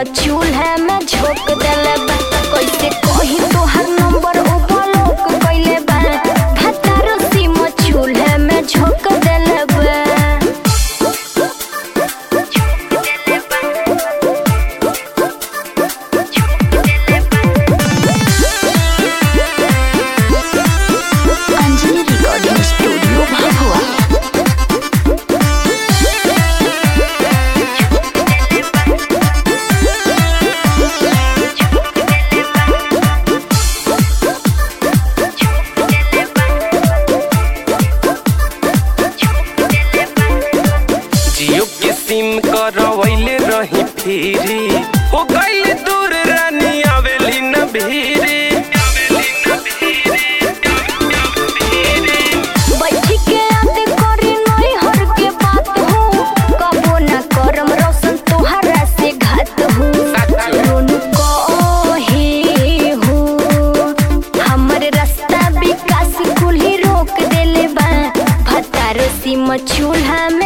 चूल्हा में झोंक देले बा कैसे कही तोहर नंबर ओ ब्लॉक कइले बा भतारो सिम चूल्हा में झोंक देले बा अंजलि रिकॉर्डिंग स्टूडियो भभुआ जियो के सिम करवैले रही फिरी हो गइल दूर रानी आवेली न भीरी बैठी के याद करी नई हर के बात हो कबो ना करम रोशन तोहरा से घात हो रोनु कहे हो हमर रास्ता विकास कुल्ही रोक देले बा भतारो सिम चूल्हा में